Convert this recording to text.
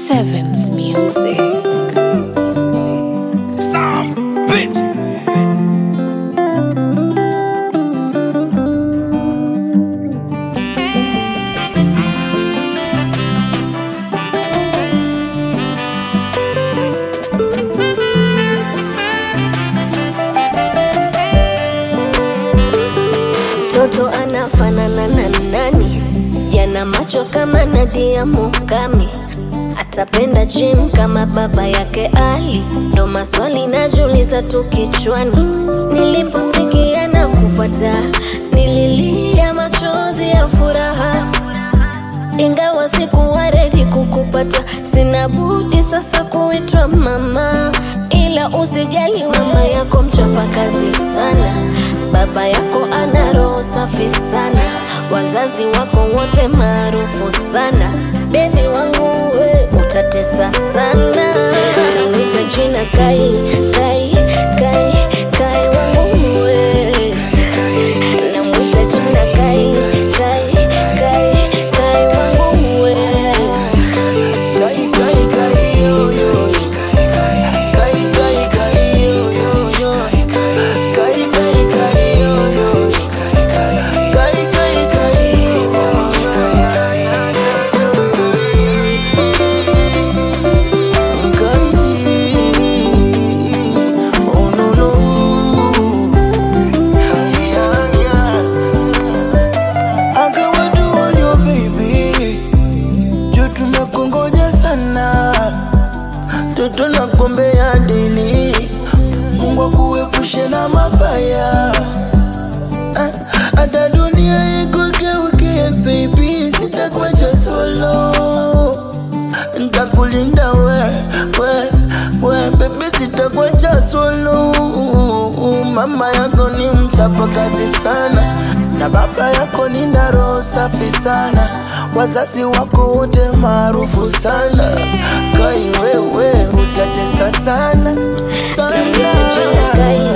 Sevens Music. Sound bitch. Mtoto anafanana na nani? Yana macho kama Nadia Mukami, atapenda gym kama baba yake Ali. Ndo maswali najiuliza tu kichwani, niliposikia na kupata, nililia machozi ya furaha ingawa sikuwa redi kukupata, sina budi sasa kuitwa mama. Ila usijali, mama yako mchapakazi sana, baba yako ana roho safi sana, wazazi wako wote maarufu sana. Bebi wangu we utatesa sana, nawita jina Kai, Kai, Kai, Kai wangu we namwita jina Kai, Kai, Kai, Kai wangu we Kai, kai, kai, yo, yo. Kai, kai, kai, yo, yo, yo. Kai, kai, kai, yo, yo. Kai, kai, kai, yo, yo. Kai, oh, no, no. Ay, ay, ay. Agawa do all your baby juu tumekongoja sana, toto na kombe ya dili. Mungu akuepushe na mabaya, Ah, hata dunia ikugeuke baby, sitakuacha solo, ntakulinda we, we, we baby, sitakuacha solo. Mama yako ni mchapa kazi sana na baba yako ni na roho safi sana, wazazi wako wote maarufu sana. Kai wewe utatesa sana namwita jina sana. Kai,